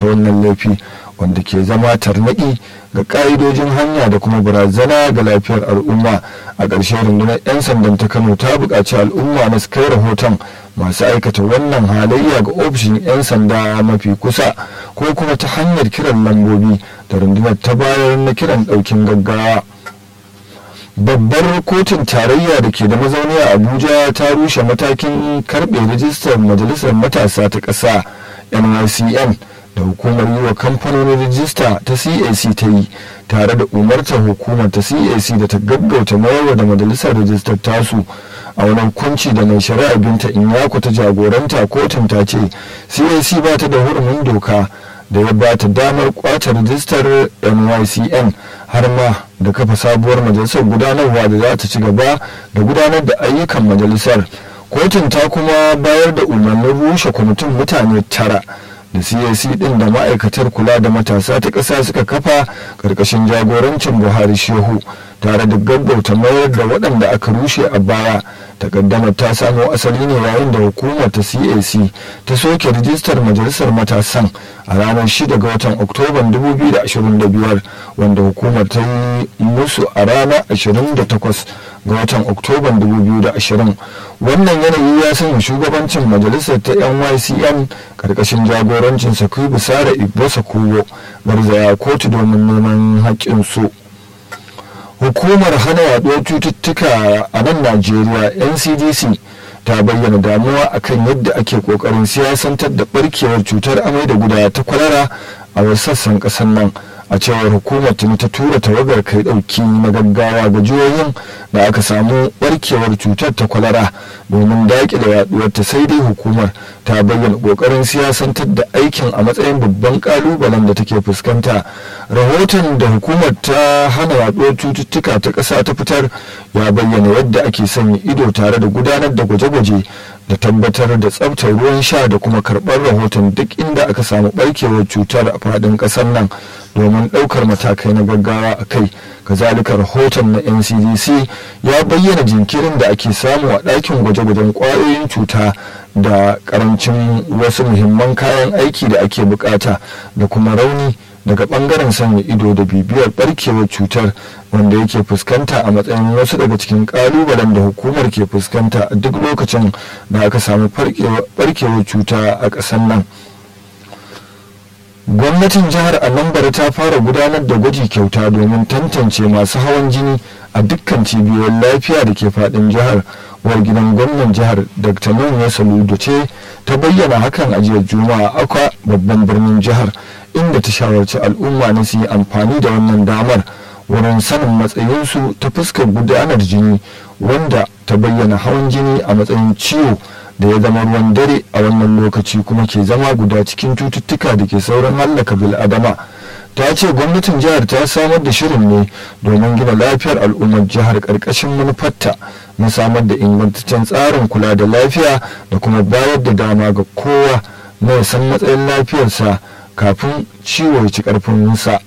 wannan laifi wanda ke zama tarnaƙi ga ƙa'idojin hanya da kuma barazana ga lafiyar al'umma a ƙarshe rundunar 'yan sandan ta kano ta buƙaci al'umma na su kai rahoton masu aikata wannan halayya ga ofishin 'yan sanda mafi kusa ko kuma ta hanyar kiran lambobi da rundunar ta bayar na kiran ɗaukin gaggawa babbar kotun tarayya da ke da mazauni a abuja ta rushe matakin karbe rijistar majalisar matasa ta ƙasa nycn da hukumar yi wa kamfanonin rijista ta cac ta yi tare da umartar hukumar ta cac da ta gaggauta mayarwa da majalisar rijistar tasu a wani hukunci da mai shari'a binta inyako ta jagoranta kotun ta ce cac ba ta da hurumin doka da ya ba ta damar kwace rijistar nycn har ma da kafa sabuwar majalisar gudanarwa da za ta ci gaba da gudanar da ayyukan majalisar kotun ta kuma bayar da umarnin rushe kwamitin mutane tara da cac din da ma'aikatar kula da matasa ta ƙasa suka kafa ƙarƙashin jagorancin buhari shehu tare da gaggauta mayar da waɗanda aka rushe a baya takaddamar ta samo asali ne yayin da hukumar ta cac ta soke rijistar majalisar matasan a ranar 6 ga watan oktoban 2025 wanda hukumar ta yi musu a ranar 28 ga watan oktoban 2020 wannan yanayi ya sanya shugabancin majalisar ta nycm karkashin jagorancin sakubu sara igbosa kowo garzaya kotu domin neman haƙƙinsu hukumar hana yaduwar cututtuka a nan najeriya ncdc ta bayyana damuwa akan yadda ake kokarin siyasantar da barkewar cutar amai da gudawa ta kwalara a wasu sassan ƙasar nan a cewar hukumar tuni ta tura tawagar kai dauki na gaggawa ga jihohin da aka samu barkewar cutar ta kwalara domin daƙile yaduwar ta sai dai hukumar ta bayyana kokarin siyasantar da aikin a matsayin babban kalubalen da take fuskanta rahoton da hukumar ta hana yaduwar cututtuka ta ƙasa ta fitar ya bayyana yadda ake sanya ido tare da gudanar da gwaje-gwaje da tabbatar da tsabtar ruwan sha da kuma karɓar rahoton duk inda aka samu barkewar cutar a faɗin ƙasar nan domin ɗaukar matakai na gaggawa a kai kazalika rahoton na ncdc ya bayyana jinkirin da ake samu a ɗakin gwaje-gwajen ƙwayoyin cuta da ƙarancin wasu muhimman kayan aiki da ake bukata da kuma rauni daga ɓangaren sanya ido da bibiyar ɓarkewar cutar wanda yake fuskanta a matsayin wasu daga cikin ƙalubalen da hukumar ke fuskanta a duk lokacin da aka samu ɓarkewar cuta a ƙasar nan. gwamnatin jihar anambra ta fara gudanar da gwaji kyauta domin tantance masu hawan jini a dukkan cibiyoyin lafiya da ke fadin jihar uwar gidan gwamnan jihar dr nuna saludo ce ta bayyana hakan a jiya juma'a akwa babban birnin jihar inda ta shawarci al'umma na su yi amfani da wannan damar wurin sanin matsayinsu ta fuskar gudanar jini wanda ta bayyana hawan jini a matsayin ciwo da ya zama ruwan dare a wannan lokaci kuma ke zama guda cikin cututtuka da ke sauran hallaka bil'adama ta ce gwamnatin jihar ta samar da shirin ne domin gina lafiyar al'ummar jihar karkashin manufarta na samar da ingantaccen tsarin kula da lafiya da kuma bayar da dama ga kowa na ya san matsayin lafiyarsa kafin ciwo ya ci karfinsa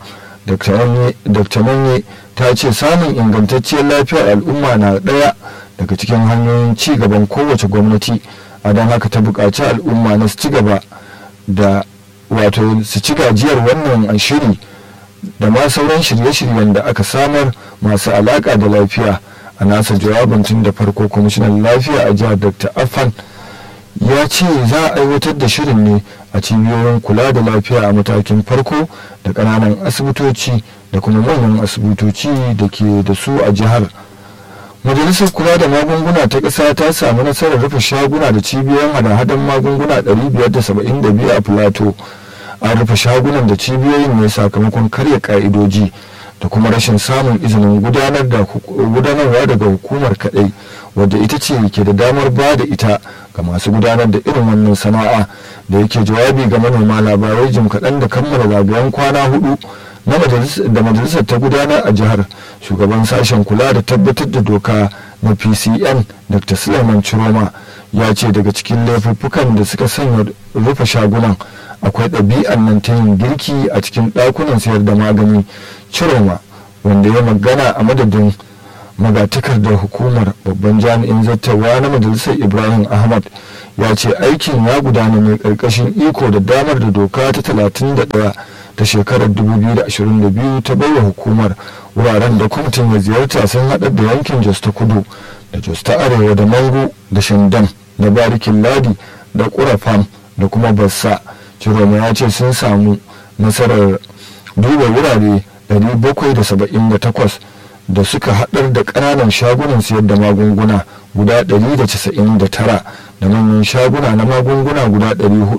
dr manye ta ce samun ingantacciyar lafiyar al'umma na ɗaya daga cikin hanyoyin ci gaban kowace gwamnati a don haka ta buƙaci al'umma na su ci gaba da wato su ci gajiyar wannan shiri da ma sauran shirye-shiryen da aka samar masu alaƙa da lafiya a nasa jawabin tun da farko kwamishinan lafiya a jihar dr afan ya ce za a aiwatar da shirin ne a cibiyoyin kula da lafiya a matakin farko da ƙananan asibitoci da kuma manyan asibitoci da ke da su a jihar majalisar kula da magunguna ta ƙasa ta samu nasarar rufe shaguna da cibiyoyin hada-hadan magunguna 572 a plateau an rufe shagunan da cibiyoyin ne sakamakon karya ka'idoji da kuma rashin samun izinin gudanarwa daga hukumar kadai wadda ita ce ke da damar ba da ita ga masu gudanar da irin wannan sana'a da yake jawabi ga manoma labarai jim kaɗan da kammala zagayen kwana hudu da majalisar ta gudanar a jihar shugaban sashen kula da tabbatar da doka na pcn dr suleiman chiroma ya ce daga cikin laifuffukan da suka sanya rufe shagunan akwai ɗabi'ar nan ta yin girki a cikin ɗakunan sayar da magani chiroma wanda ya magana a madadin magatakardar hukumar babban jami'in zartarwa na majalisar ibrahim ahmad ya ce aikin ya gudana ne ƙarƙashin iko da damar da doka ta 31 ta shekarar 2022 ta baiwa hukumar wuraren da kwamitin ya ziyarta sun haɗar da yankin jos ta kudu da jos ta arewa da mango da shandam da barikin ladi da kurafam da kuma bassa ciroma ya ce sun samu nasarar duba wurare 778 da suka haɗar da ƙananan shagunan sayar da magunguna guda 199 da manyan shaguna na magunguna guda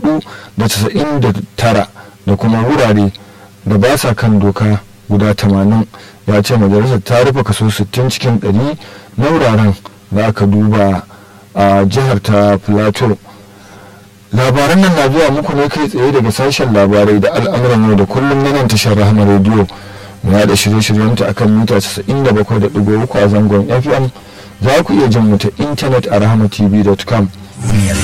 499 da kuma wurare da ba sa kan doka guda 80 ya ce majalisar ta rufe kaso 60 cikin 100 na wuraren da aka duba a jihar ta plateau labaran nan na zuwa muku ne kai tsaye daga sashen labarai da al'amuran yau da kullum na nan tashar rahama rediyo ya da shirye-shiryenta akan mita 97.3 a zangon fm za ku iya jin mu ta intanet a rahamatv.com